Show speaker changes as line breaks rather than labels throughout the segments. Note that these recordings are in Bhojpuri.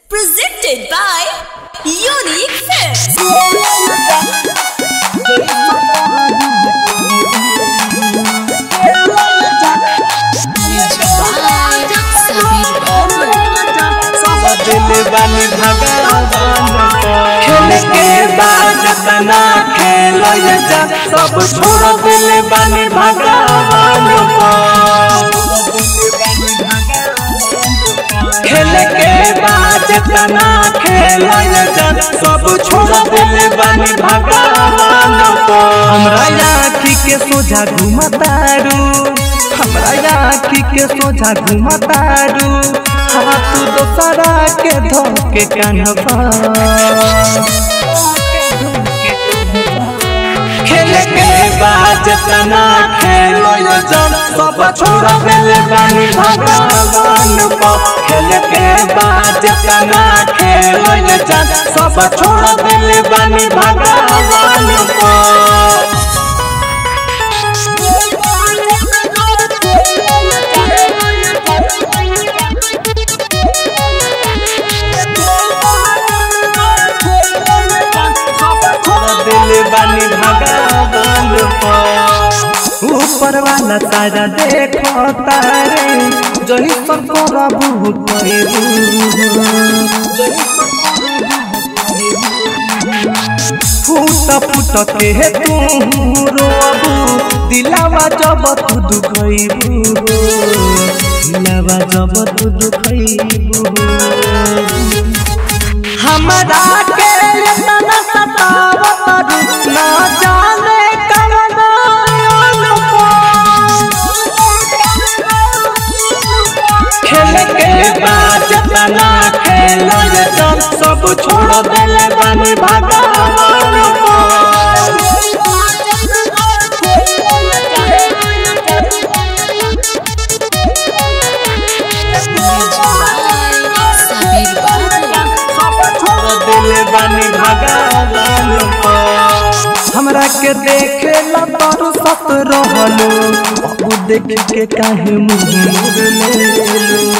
Presented by Unique Films.
दिल बानी भगवान खेल के बाद तना खेल जा सब छोड़ दिल बानी भगवान खेल के बाद तना खेल जा सब छोड़ दिल बानी भगवान हमरा आखी के सोझा घुमतारू हमरा आखी के सोझा घुमतारू हाथ दोसरा के धोके कन्हबा खेल के बाद तना खेलो जब सब छोड़ देले बानी भगवान को खेल के बाद तना खेलो जब सब छोड़ देले बानी भगवान को दिल बानी भगवान ऊपर वाला तारा देखो तारे जही सब करबू फूट फूट के तू रोबू दिलावा जब तू दुखैबू दिलावा जब तू दुखैबू हमरा के तना सतावत ना जाने कवन खेल के बाद तना खेल जब सब छोड़ देले बानी भगवान दिल बानी भगवान हमरा के देखे ला तारू सत रहलो अब देख के काहे मुंह मोड़ लेलो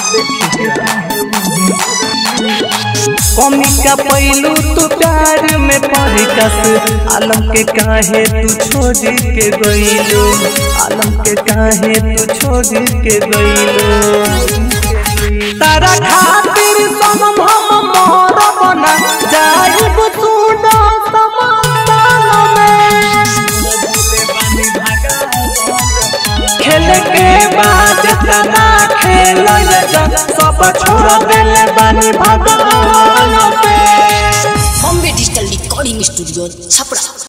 कमी का पैलू तू प्यार में पड़ी कस आलम के काहे तू छोड़ के गईलो आलम के काहे तू छोड़ के गईलो तारा खातिर सनम हम मोर बना जाइब सुना समातान में खेल के बाद तना खेल जा सब छोड़ देले बानी भगवान पे
Bombay Digital Recording Studio, Chapra.